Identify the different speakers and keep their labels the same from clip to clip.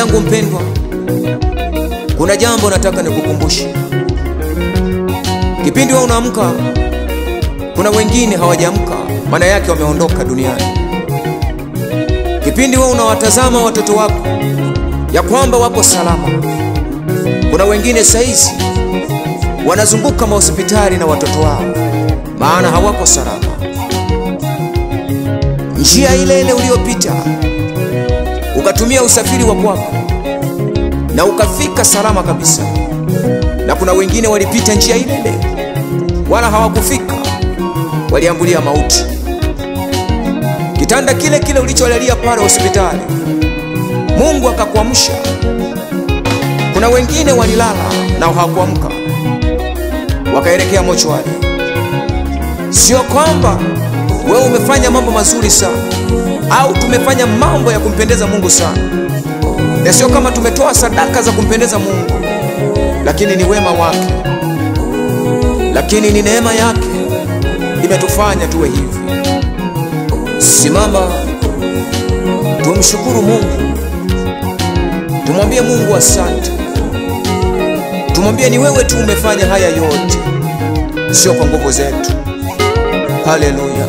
Speaker 1: yangu mpendwa, kuna jambo nataka nikukumbushe. Kipindi wewe unaamka, kuna wengine hawajaamka, maana yake wameondoka duniani. Kipindi wewe unawatazama watoto wako ya kwamba wako salama, kuna wengine saizi wanazunguka mahospitali na watoto wao, maana hawako salama. Njia ile ile uliyopita ukatumia usafiri wa kwako na ukafika salama kabisa, na kuna wengine walipita njia ile ile wala hawakufika, waliambulia mauti. Kitanda kile kile ulicholalia pale hospitali, Mungu akakuamsha. Kuna wengine walilala na hawakuamka, wakaelekea mochwari. Sio kwamba wewe umefanya mambo mazuri sana au tumefanya mambo ya kumpendeza Mungu sana, na sio kama tumetoa sadaka za kumpendeza Mungu, lakini ni wema wake, lakini ni neema yake imetufanya tuwe hivi. Simama, tumshukuru Mungu, tumwambie Mungu asante, tumwambie ni wewe tu umefanya haya yote, sio kwa nguvu zetu. Haleluya.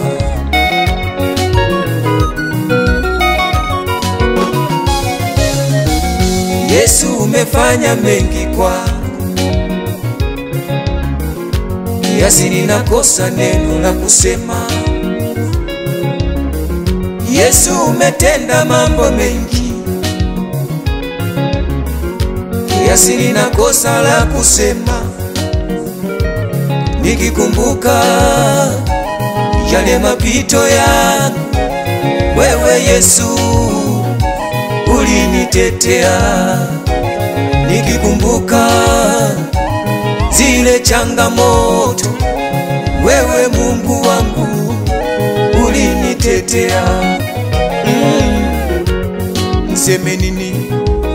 Speaker 1: Yesu umefanya mengi kwangu, kiasi ninakosa neno la kusema. Yesu umetenda mambo mengi, kiasi ninakosa la kusema. Nikikumbuka yale mapito yangu, wewe Yesu ulinitetea. Nikikumbuka zile changamoto, wewe Mungu wangu ulinitetea. Mm. Niseme nini?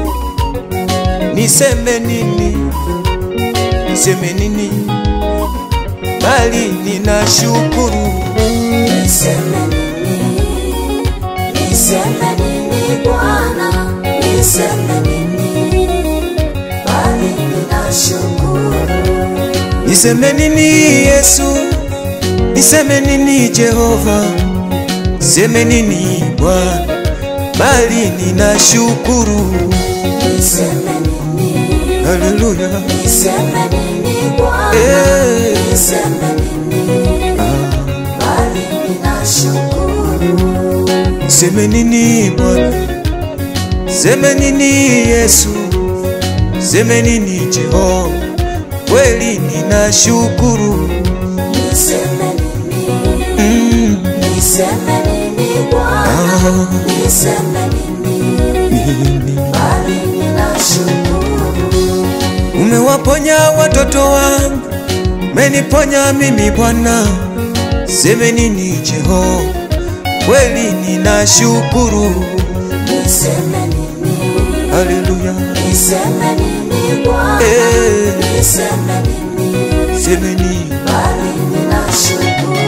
Speaker 1: Niseme nini? Niseme nini? Bali ninashukuru.
Speaker 2: Niseme nini? Niseme nini Bwana? Niseme nini? Bali ninashukuru.
Speaker 1: Niseme nini Yesu? Niseme nini Jehova? Niseme nini Bwana? Bali ninashukuru.
Speaker 2: Niseme nini?
Speaker 1: Haleluya.
Speaker 2: Niseme nini Bwana?
Speaker 1: Eh.
Speaker 2: Niseme nini? Bali ninashukuru.
Speaker 1: Niseme nini Bwana? Niseme nini Yesu? Niseme nini Jehova? Kweli ninashukuru.
Speaker 2: Niseme nini?
Speaker 1: Mm.
Speaker 2: Niseme nini Bwana?
Speaker 1: Ah,
Speaker 2: Niseme nini?
Speaker 1: nini.
Speaker 2: Bali ninashukuru.
Speaker 1: Umewaponya watoto wangu, umeniponya mimi Bwana. Seme nini Jehova? Kweli ninashukuru.
Speaker 2: Niseme nini?
Speaker 1: Haleluya.
Speaker 2: Niseme nini Bwana?
Speaker 1: Eh.
Speaker 2: Niseme nini?
Speaker 1: Seme nini?
Speaker 2: Bali ninashukuru.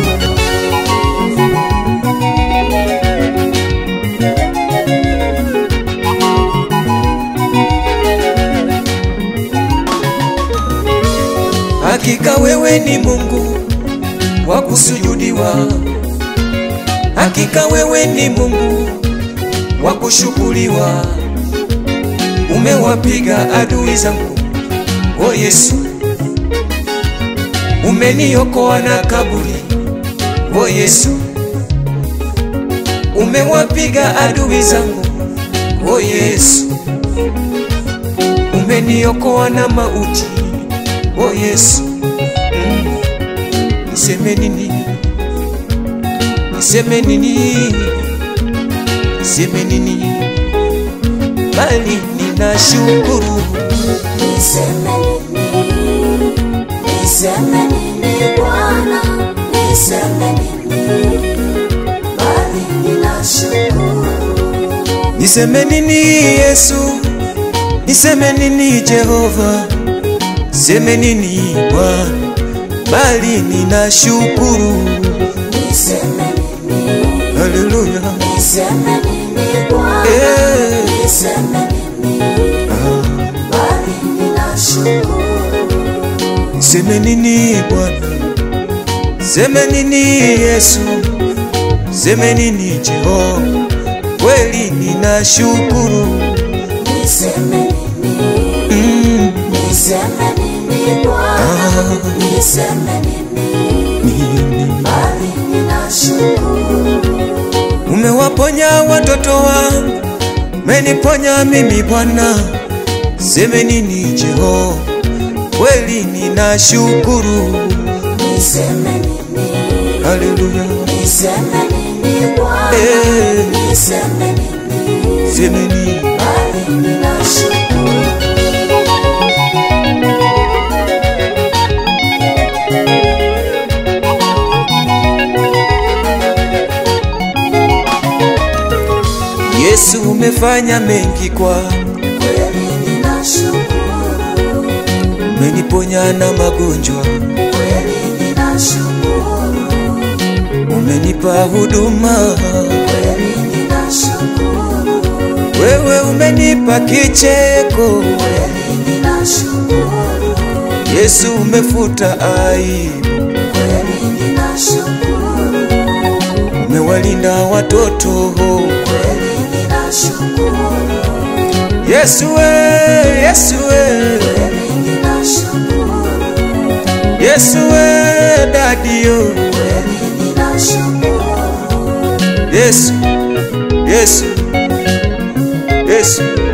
Speaker 1: Hakika wewe ni Mungu wa kusujudiwa, hakika wewe ni Mungu wa kushukuriwa. Umewapiga adui zangu, o Yesu, umeniokoa na kaburi, o Yesu, umewapiga adui zangu, o Yesu, umeniokoa na mauti, o Yesu. Mm. Niseme nini? Niseme nini? Niseme nini? Bali ninashukuru.
Speaker 2: Niseme nini? Niseme nini Bwana? Niseme nini? Bali ninashukuru.
Speaker 1: Niseme nini Yesu? Niseme nini Jehova? Niseme nini Bwana? Bali ninashukuru.
Speaker 2: Niseme nini?
Speaker 1: Haleluya.
Speaker 2: Niseme nini Bwana?
Speaker 1: Eh.
Speaker 2: Niseme nini? bali ninashukuru.
Speaker 1: Seme nini Bwana, seme nini Yesu, seme nini Jehova, kweli ninashukuru.
Speaker 2: Niseme nini?
Speaker 1: Mm,
Speaker 2: Niseme nini Bwana? Niseme nini?
Speaker 1: nini.
Speaker 2: Bali ninashukuru.
Speaker 1: Umewaponya watoto wangu, umeniponya mimi Bwana, seme nini Jehova, kweli ninashukuru.
Speaker 2: Niseme nini?
Speaker 1: Haleluya,
Speaker 2: Niseme nini Bwana?
Speaker 1: Eh.
Speaker 2: Niseme nini?
Speaker 1: seme nini
Speaker 2: Bali ninashukuru.
Speaker 1: Yesu, umefanya mengi kwangu,
Speaker 2: Kweli ninashukuru.
Speaker 1: umeniponya na magonjwa,
Speaker 2: Kweli ninashukuru.
Speaker 1: umenipa huduma,
Speaker 2: Kweli ninashukuru.
Speaker 1: wewe umenipa kicheko.
Speaker 2: Kweli ninashukuru.
Speaker 1: Yesu, umefuta aibu,
Speaker 2: Kweli ninashukuru.
Speaker 1: umewalinda watoto.
Speaker 2: Kweli ninashukuru.
Speaker 1: Yesu we, Yesu we,
Speaker 2: Kweli ninashukuru.
Speaker 1: Yesu we, dadio.
Speaker 2: Kweli ninashukuru.
Speaker 1: Yesu, Yesu, Yesu,